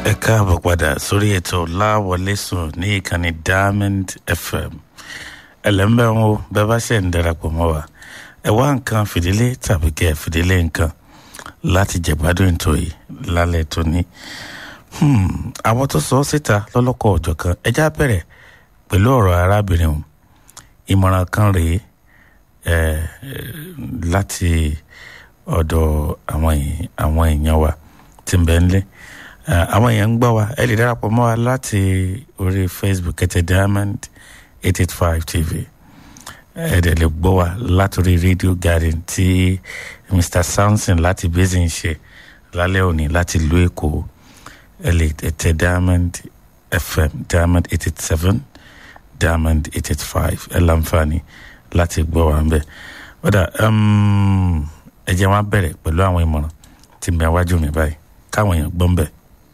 ẹ káàbọ̀ padà sórí ètò láwọlé sùn ní ìkànnì diamond fm ẹlẹ́mbẹ̀ ń wo bẹ́ẹ̀ bá ṣe ń darapọ̀ mọ́ wa ẹ wá nǹkan fìdílé tàbí kẹ́ ẹ fìdílé nǹkan láti jẹ̀gbádùn ètò yìí lálẹ́ tóní. àwọn tó sọ ọ́ síta lọ́lọ́kọ̀ ọ̀jọ̀ kan ẹjá bẹ̀rẹ̀ pẹ̀lú ọ̀rọ̀ arábìnrin ọ̀hún ìmọ̀ràn kan rèé ẹ̀ láti ọ̀dọ̀ àwọn èèyàn wa tí ń bẹ nílé àwọn èèyàn ń gbọ́ wa ẹ lè darapọ̀ mọ́ wa láti orí facebook kẹtẹ diamond eight eight five tv ẹ dẹ̀ lè gbọ́ wa látòrí radio garden tí mr samson láti basin ṣe lálẹ́ òní láti ìlú èkó ẹ lè tẹ diamond fm diamond eight eight seven diamond eight eight five ẹ láǹfààní láti gbọ́ wa ń bẹ̀ ọ̀dà ẹ jẹ́ wọn bẹ̀rẹ̀ pẹ̀lú àwọn ìmọ̀ràn tí mi àwájú mi báyìí káwọn èèyàn gbọ́ ń bẹ̀.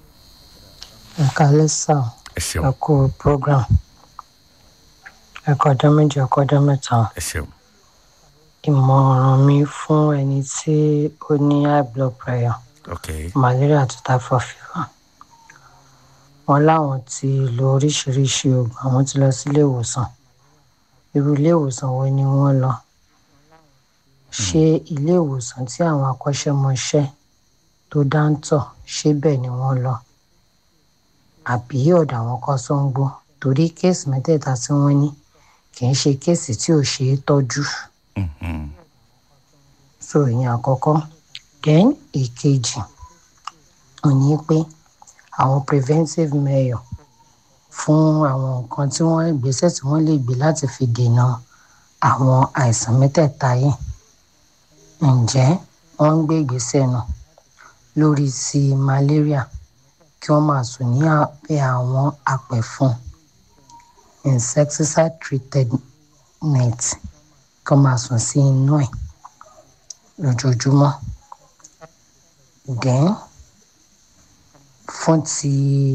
ẹ kálẹ́ sá ẹ ṣeun ẹ kú program ẹ kọjá méjì ẹ kọjá mẹ́ta ẹ ṣeun ìmọ̀ràn mi fún ẹni tí ó ní high blood pressure ok malaria àti typhoid fever wọn láwọn ti lo oríṣiríṣi oògùn àwọn ti lọ sí ilé ìwòsàn irú ilé ìwòsàn wo ni wọ́n lọ ṣé ilé ìwòsàn tí àwọn akọ́ṣẹ́mọṣẹ́ tó dáńtọ̀ ṣé bẹ́ẹ̀ ni wọ́n lọ àbí ọ̀dọ̀ àwọn kọ́sọ́ńgbó torí kéèsì mẹ́tẹ̀ẹ̀ta tí wọ́n ní kì í ṣe kéèsì tí ò ṣe é tọ́jú Mhm. so ìyẹn àkọ́kọ́ then ìkejì ò ní pé àwọn preventive measure fún àwọn nǹkan tí wọ́n ìgbésẹ̀ tí wọ́n lè gbé láti fi dènà àwọn àìsàn mẹ́tẹ̀ẹ̀ta yìí ǹjẹ́ wọ́n ń gbé ìgbésẹ̀ náà lórí ti malaria kí wọ́n máa sùn ní abẹ́ àwọn apẹ̀fọn insecticide treated net kí wọ́n máa sùn sí inú ẹ̀ lójoojúmọ́ then fún ti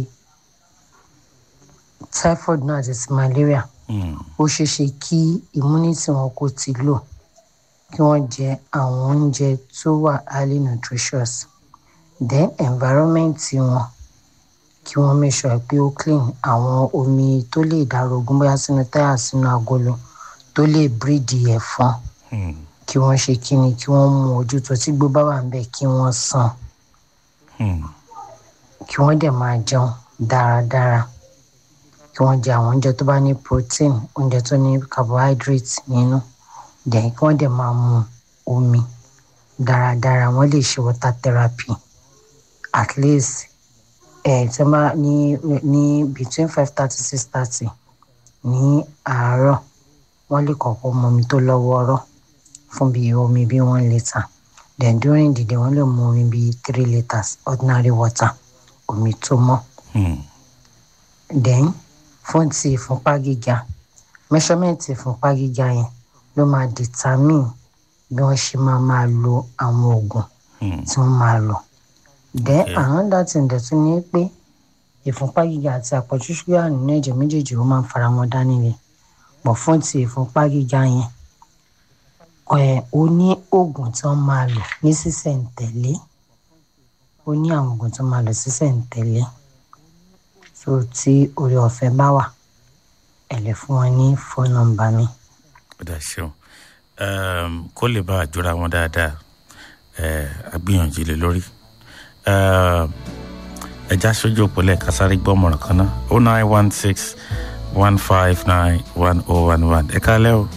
typhoid náà àti ti malaria Mm. ó ṣeé ṣe kí immunity wọn kó ti lò kí wọ́n jẹ àwọn oúnjẹ tó wà highly nutritious then environment wọn kí wọ́n make sure pé ó clean àwọn omi tó lè dàrọ̀gùn bóyá sínú táyà sínú agolo tó lè breed ẹ̀fọn Mm. kí wọ́n ṣe kíni kí wọ́n mú ojútùú tí gbó bá wà ń bẹ̀ kí wọ́n sàn Mm. kí wọ́n dẹ̀ máa jẹun dáradára kí wọ́n jẹ àwọn oúnjẹ tó bá ní protein oúnjẹ tó ní carbohydrate nínú dẹ̀ kí wọ́n dẹ̀ máa mu omi dáradára wọ́n lè ṣe water therapy at least ẹ̀ tí wọ́n bá ní ní between five thirty six thirty ní àárọ̀ wọ́n lè kọ́kọ́ mu omi tó lọ́wọ́ọ́rọ́ fún bíi omi bíi one litre then during the day wọ́n lè mu omi bíi three litres ordinary water omi tó mọ́ Mm. then fún ti ìfúnpá gíga measurement ìfúnpá gíga yẹn ló máa determine bí wọ́n ṣe máa máa lo àwọn oògùn Mm. tí wọ́n máa lò then Okay. another thing dẹ̀ tún ní pé ìfúnpá gíga àti àpọ̀jù ṣúgà nínú ẹ̀jẹ̀ méjèèjì ó máa ń fara wọn dání ni pọ̀ fún ti ìfúnpá gíga yẹn ẹ̀ ó ní oògùn tí wọ́n máa lò ní sísẹ̀ǹtẹ̀lé ó ní àwọn oògùn tí wọ́n máa lò sísẹ̀ǹtẹ̀lé so tí orí ọ̀fẹ́ bá wà ẹ lè fún wọn ní fóònù nọ́mbà mi. ọ̀dà ṣeun um, kó lè bá àjọra wọn dáadáa eh, agbìyànjú lé lórí um, ẹja sójú òpólẹ̀ kásáré gbọ́mọ̀ràn kan náà o nine one six one five nine one oh one one ẹ kálẹ́ o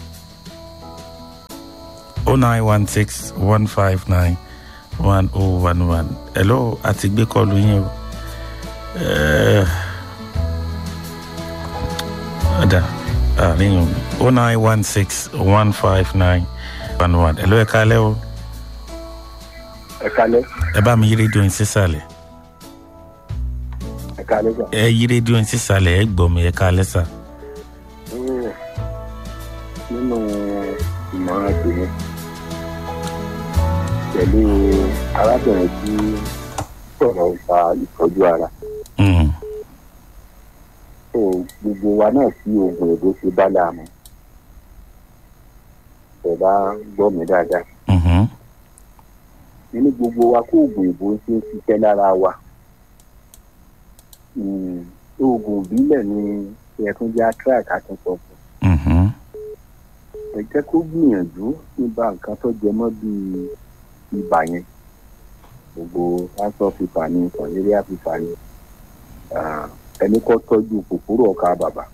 o nine one six one five nine one oh one one hello àti gbé kọlu yín o Eh, ọ̀dà àríyìn o nine one six one five nine one one hello ẹ kálẹ́ o ẹ kalẹ ẹ bá mi yí rédíò yín sísàlẹ̀ ẹ kalẹ sà ẹ yí rédíò yín sísàlẹ̀ ẹ gbọ́ mi ẹ kálẹ́ sà. Mm. nínú ìmọ̀ràn tèmi pẹ̀lú arábìnrin tí sọ̀rọ̀ nípa ìtọ́jú ara Mm, tó gbogbo wa náà sí oògùn èdè ṣe bá láàmú ẹ bá gbọ́ mi dáadáa mhm, nínú gbogbo wa kó oògùn ìbò ṣe ń ṣiṣẹ́ lára wa mm, oògùn ìbílẹ̀ ni ẹ̀kún jẹ́ atrak àtúntò Mhm. ẹ jẹ́ kó gbìyànjú nípa nǹkan tó jẹ mọ́ bíi ibà yẹn gbogbo aṣọ fífa ní kọ̀nẹ́ríà fífa ní ah, ẹni kọ́ tọ́jú kòkòrò ọ̀ka bàbà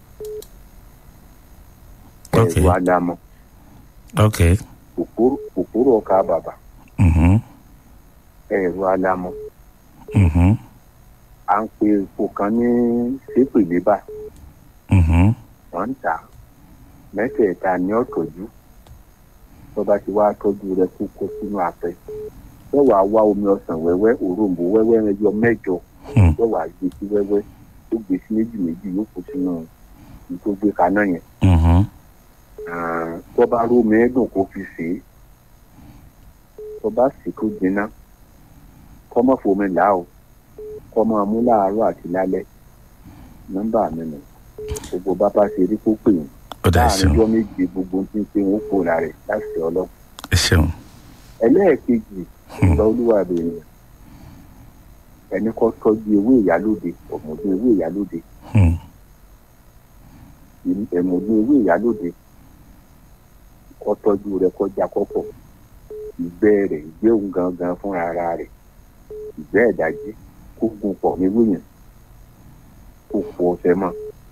Ok. ẹ̀rù àdàmọ̀ ok kòkòrò kòkòrò ọ̀ka bàbà Mhm. ẹ̀rù àdàmọ̀ Mhm. à ń pe epo kan ní sépèlébà Mhm. wọ́n ń tà á. mẹ́tẹ̀ẹ̀ta ní ọ̀tọ̀jú tó bá ti wá tọ́jú rẹ kó kó sínú apẹ yóò wá wá omi ọsàn wẹ́wẹ́ òrombó wẹ́wẹ́ ẹyọ mẹ́jọ Hmm. yóò wá gbé sí wẹ́wẹ́ tó gbé sí méjì méjì yóò kó sínú ní tó gbé kaná yẹn Mhm. Ah, tó bá rómi ẹ̀dùn kó fi sè é tó bá sì kó jiná kọ́ mọ́ fomi là ó kọ́ máa mú láàárọ̀ àti lálẹ́ nọ́mbà mi nù gbogbo bàbá ṣe rí kó pè yín ó dà ẹ láàrin ṣeun ọjọ́ méje gbogbo tí ń ṣe wọn kó la rẹ̀ láti ọlọ́run. ẹ ṣeun ẹlẹ́ẹ̀kejì ìgbà olúwa bẹ̀rẹ̀ ẹni kọ́ tọ́jú ewé ìyálóde ọ̀mọ̀dún ewé ìyálóde Hmm. ẹ̀mọ̀dún ewé ìyálóde kọ́ tọ́jú rẹ̀ kọjá kọ́pọ̀ ìgbẹ́ rẹ̀ ìgbẹ́ òun gangan fúnra ara rẹ̀ ìgbẹ́ ẹ̀dájí kó gun pọ̀ níwé yẹn kó pọ̀ ọ̀sẹ̀ mọ́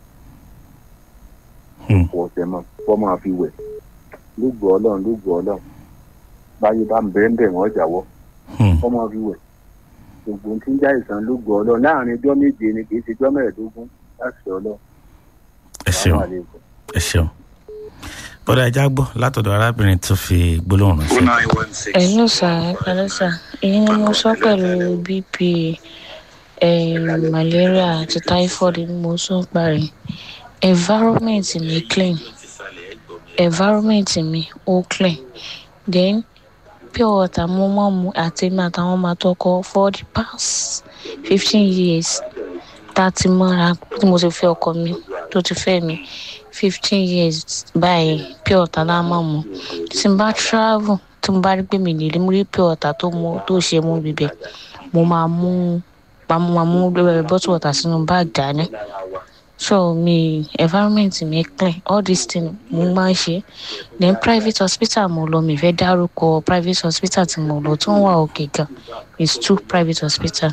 Hmm. pọ̀ ọ̀sẹ̀ mọ́ kọ́ máa fi wẹ̀ lóògbé ọlọ́run lóògbé ọlọ́run báyé bá ń bẹ́ẹ̀ bẹ́ẹ̀ wọ́n jáwọ́ Hmm. kọ́ máa fi wẹ̀ gbogbo ohun tí ń já ìsàn lóògbé ọlọ́run láàrin ọjọ́ méje ni kì í ṣe ọjọ́ mẹ́ẹ̀ẹ́dógún láti ọlọ́run. ẹ ṣeun ẹ ṣeun bọ́dà ẹja gbọ́ látọ̀dọ̀ arábìnrin tó fi gbólóhùn ránṣẹ́. ẹ̀lú sà ẹ̀kálẹ́ sà èyí ni mo sọ pẹ̀lú bp eh, malaria àti typhoid ni mo sọ parí environment mi clean environment mi ó clean then pure water mo máa mu àti mi àtàwọn ọmọ àtọkọ for the past fifteen years tá a ti mọ́ra tí mo ti fẹ́ ọkọ mi tó ti fẹ́ mi fifteen years báyìí pure water la máa mu tí n bá travel tí mo bá rí pé mi lè rí mú rí pure water tó mu tó ṣe mú bíbẹ mo máa mú pa mo máa mú bottle water sínú báàgì dání so mi environment mi clean all these things mo máa ń ṣe then private hospital mo lọ mi fẹ́ dárúkọ private hospital tí mo lọ tó ń wà òkè gan is two private hospital.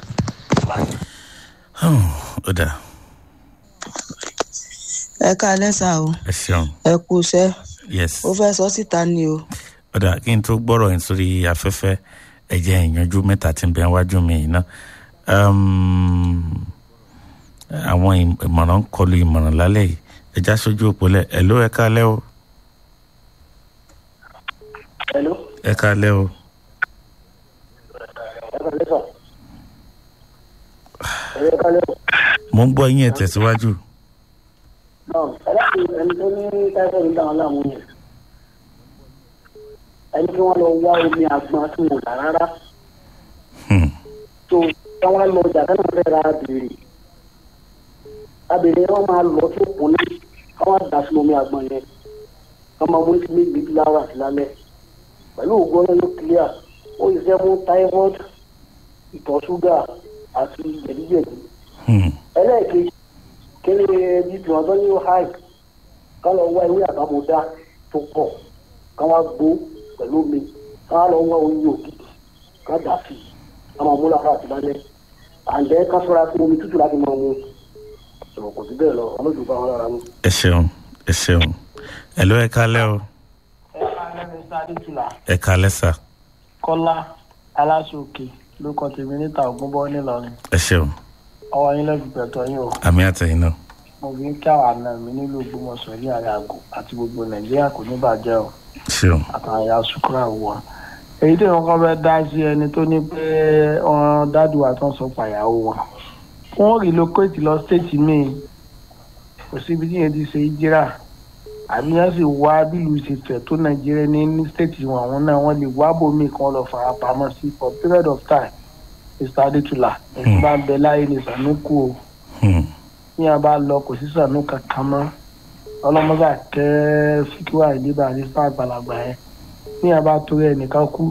Hmm. ó dà ẹ káalẹ́ sá o ẹ ṣeun ẹ kú iṣẹ́ yes ó fẹ́ sọ síta ni o ó dà kí n tó gbọ́rọ̀ yín sórí afẹ́fẹ́ ẹ̀jẹ̀ ìyanjú mẹ́ta tí ń bẹ wájú mi yìí náà Um, àwọn ìm- ìmọ̀ràn ń kọlu ìmọ̀ràn lálẹ́ yìí ẹja sójú òpó lẹ̀ ẹ̀ ló ẹ káalẹ́ o Hello. ẹ káalẹ́ o Ẹ kálẹ́ sà. Ẹ kálẹ́ o. mo ń gbọ́ yín ẹ̀ tẹ̀síwájú Náà ẹ láti ẹni tó ní táífọ̀dù ń dá wọn láàmú yẹn. Ẹni tí wọ́n lọ wá omi àgbọn tí wọn ò dà rárá. Hmm. tó táwọn lọ ọjà kánà fẹ́ ra abèrè abèrè wọn máa lọ tó kún ní káwọn dà sínú omi àgbọn yẹn wọn máa mú ní méjì láwà sí lálẹ́ pẹ̀lú ògùn ọlọ́run yóò clear ó ṣiṣẹ́ fún typhoid ìtọ̀ ṣúgà àti jẹ̀díjẹ̀dí Hmm. ẹlẹ́ẹ̀kejì kíni bíbí wọn tó ní ó háì ká lọ wá ewé àbámọ́dá tó pọ̀ ká wá gbó pẹ̀lú omi ká lọ wá oyin ògidì ká dà sí i ká máa mú lára àti lálẹ́ àǹdẹ́ ká sọ́ra fún omi tútù láti máa mu sọ̀rọ̀ kò sí bẹ́ẹ̀ lọ ọlọ́dún bá wọn lára mu. ẹ ṣeun ẹ ṣeun ẹ ló ẹ káalẹ́ o ẹ káalẹ́ mr adétúlà ẹ káalẹ́ sà kọ́lá aláṣọkè ló kọ tèmi níta ògúnbọ nílọrin ẹ ṣeun ọwọ́ yín lẹ́bi pẹ̀tọ́ yín o àmì àtẹ̀yìn náà mo fi ń kí àwọn àna mi nílùú ògbómọ̀ṣọ́ ní àrẹ àgọ́ àti gbogbo nàìjíríà kò ní bàjẹ́ o ṣeun àtàwọn ẹ̀yà sukura wọ. èyí tí wọn kọ́ fẹ́ dá sí ẹni tó ní pé wọn dádùn wa tó ń sọ pàyàwó wọn wọn relocate lọ state míì kò síbi tí yẹn ti ṣe ìjírà àbí wọn sì wá bílùú ṣe fẹ̀ tó nàìjíríà ní ní state wọn àwọn náà wọn lè wá bòmíì kan lọ fara pamọ́ sí for period of time mr adétúlà èyí bá ń bẹ láyé ní sànúkù o Hmm. ní a bá lọ kò sí sànú kankan mọ́ ọlọ́mọdé kẹ́ fíkíwá ìdíbà ní sáà àgbàlagbà yẹn ní a bá torí ẹnìkan kú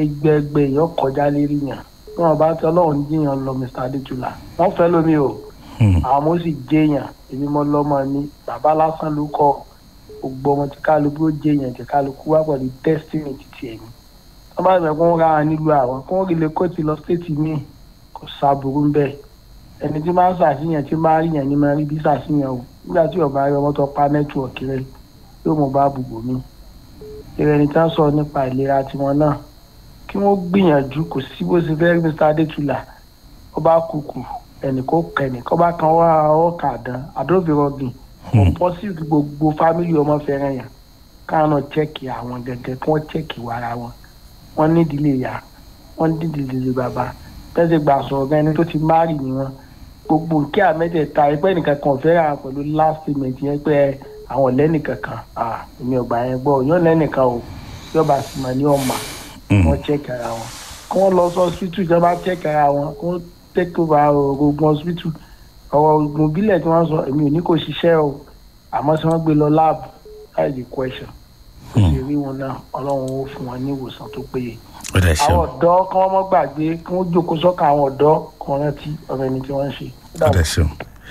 ẹgbẹẹgbẹ èèyàn kọjá lérí yàn ní wọn bá tẹ ọlọ́run jíyàn lọ mr adétúlà wọ́n fẹ́ lómi o Hmm. àwọn ọmọ sì jẹyàn èmi mọ lọmọ ni bàbá lásán ló kọ gbogbo ọmọ tí kálukú ó jẹyàn tí kálukú wá pẹ̀lú destiny títí ẹ̀mí wọ́n bá bẹ̀ kó ń ra wọn nílùú àwọn kó ń rí lè kó ti lọ stéètì míì kò sábúrú ń bẹ̀ ẹni tí máa ń ṣàṣìyàn tí máa ń ríyàn ní máa ń rí bí ṣàṣìyàn o nígbà tí ọba rí ọmọ tó pa nẹ́tíwọ̀kì rẹ yóò mọ bá bùbò mi ìrẹni tí wọ́n sọ nípa ìlera tiwọn náà kí wọ́n gbìyànjú kò sí bó ṣe fẹ́ rí mr adétúlà ó bá kúkú ẹnì kó kẹnì kó bá kan wá ọkà dán àdófìrọgìn pọ́sí gbogbo fámìlì ọmọ fẹ́ràn yàn káwọn náà chẹ́ẹ̀kì àwọn gẹ́gẹ́ kí wọ́n chẹ́ẹ̀kì wàrà wọn wọ́n ní ìdílé ìyá wọ́n ní ìdílé bàbá tẹ́sí gbà sọ̀rọ̀ gan ẹni tó ti márì ni wọn gbogbo nkí àmẹ́tẹ̀ẹ̀ta ẹgbẹ́ nìkan kan fẹ́ ra pẹ̀lú last payment yẹn pé àwọn lẹ́nìkan kan ah èmi ọgbà yẹn gbọ́ yọ̀ lẹ́nìkan o yọba sì mà ní ọ̀mà wọ́n chẹ́ẹ̀kì ara wọn kí wọ́n lọ sí hospital ìjọba chẹ́ẹ̀kì ara wọn kí wọ́n take over ogun hospital ọ̀rọ̀ ogun bílẹ̀ tí wọ́n sọ èmi ò ní kò ṣiṣẹ́ o àmọ́ tí wọ́n gbé lọ lab that is the question kò sì rí wọn náà ọlọ́run ó fún wọn ní ìwòsàn tó péye ó dẹ̀ ṣeun àwọn ọ̀dọ́ kí wọ́n mọ́ gbàgbé kí wọ́n jókòó sọ́kàn àwọn ọ̀dọ́ kí wọ́n rántí ọ̀rọ̀ ẹni tí wọ́n ń ṣe. ó dẹ̀ ṣeun.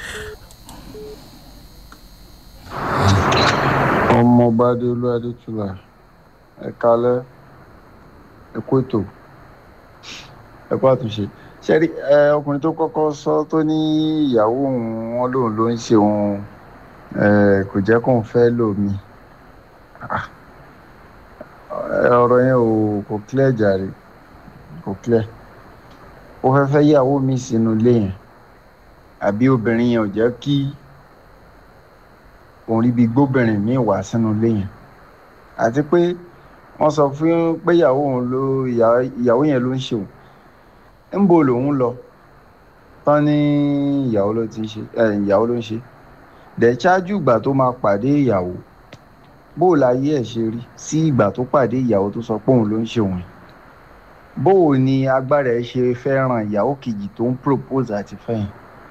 ọmọọba adéolú adétúlà ẹ̀kálẹ́ ẹ̀kú ètò ẹ̀kú àtúnṣe ṣẹ́rí ẹ ọkùnrin tó kọ́kọ́ sọ tó ní ìyàwó òun wọn lòun ló ń ṣe òun ẹ kò jẹ́ kóun fẹ́ lòmí Ah, ẹ, ọ̀rọ̀ yẹn ò kò clear jàre kò clear ó fẹ́ fẹ́ yàwó mi sínú ilé yẹn àbí obìnrin yẹn ò jẹ́ kí òun ríbi gbóbìnrin míì wá sínú ilé yẹn àti pé wọ́n sọ fún pé ìyàwó òun ló ìyá- ìyàwó yẹn ló ń ṣe òun ńbo lòun lọ tán ní ìyàwó ló ti ń ṣe ẹ ìyàwó ló ń ṣe dẹ̀ ṣáájú ìgbà tó máa pàdé ìyàwó bó o láyé ẹ̀ ṣe rí sí ìgbà tó pàdé ìyàwó tó sọ pé òun ló ń ṣe òun yẹn bó o ní agbára ẹ̀ ṣe fẹ́ràn ìyàwó kejì tó ń propose àti fẹ́yìn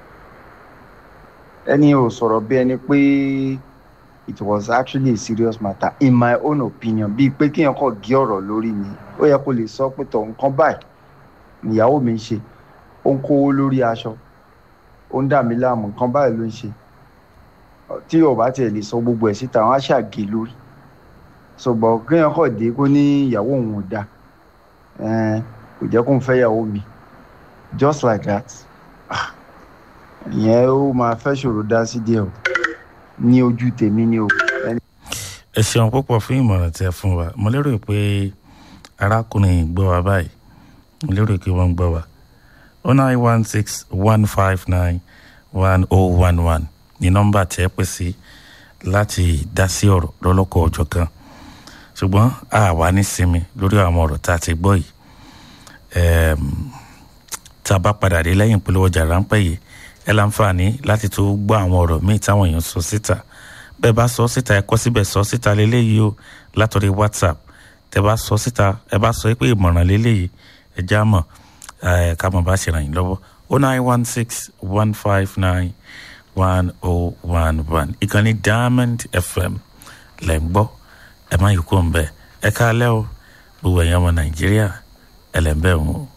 ẹni ò sọ̀rọ̀ bí ẹni pé it was actually a serious matter in my own opinion bíi pé kéèyàn kàn gé ọ̀rọ̀ lórí mi ó yẹ kó lè sọ pé tọ̀ nǹkan báyìí níyàwó mi ń ṣe ó ń kówó lórí aṣọ ó ń dà mí láàmú nǹkan báyìí ló ń ṣe tí ò bá tiẹ̀ lè sọ gbogbo ẹ̀ síta wọn á ṣàgé lórí ṣùgbọ́n kéèyàn kàn dé kó ní ìyàwó òun ò dáa ẹn kò jẹ́ kó ń fẹ́ ìyàwó mi just like that Ah, ìyẹn ó máa fẹ́ ṣòro dá sí díẹ̀ o ní ojú tèmi ni o. ẹni ẹ ṣeun púpọ̀ fún ìmọ̀ràn tí ẹ fún wa mo lérò pé arákùnrin yìí gbọ́ wa báyìí mo lérò pé wọ́n ń gbọ́ wa oh nine one six one five nine one oh one one ní nọ́mbà tí ẹ pè sí láti dá sí ọ̀rọ̀ lọ́lọ́kọ̀ ọjọ́ kan ṣùgbọ́n a wà ní sinmi lórí àwọn ọ̀rọ̀ tá a ti gbọ́ yìí Ẹm, tá a bá padà dé lẹ́yìn ìpolówó ọjà ráńpẹ́ yìí ẹ láǹfààní láti tó gbọ́ àwọn ọ̀rọ̀ míì táwọn èèyàn sọ síta bẹ́ẹ̀ bá sọ síta ẹ kọ́ síbẹ̀ sọ síta lélẹ́yìí o látọ̀rí whatsapp tẹ bá sọ síta ẹ bá sọ pé ìmọ̀ràn lélẹ́yìí ẹ já mọ̀ ẹ ká mọ̀ bá ṣe ràn yín lọ́wọ́ o nine one six one five nine one oh one one ìkànnì diamond fm lẹ́ ń gbọ́ ẹ má yìí kó ń bẹ̀ ẹ káalẹ́ o gbogbo ẹ̀yàn ọmọ nàìjíríà ẹ lẹ́ ń bẹ̀ wọ́n o.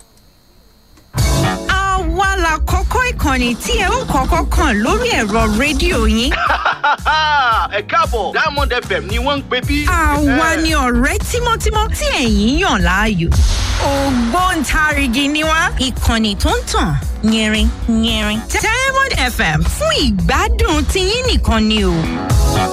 àwa la kọ́kọ́ ìkànnì tí ẹ ó kọ́kọ́ kàn lórí ẹ̀rọ rédíò yín. ẹ káàbọ̀ diamond fm ni wọ́n ń pè bí. àwa ni ọ̀rẹ́ tímọ́tímọ́ tí ẹ̀yin yàn láàyò. ògbóǹtarìgì ni wá ìkànnì tó ń tàn yẹrin yẹrin. diamond fm fún ìgbádùn tiyín nìkan ni o.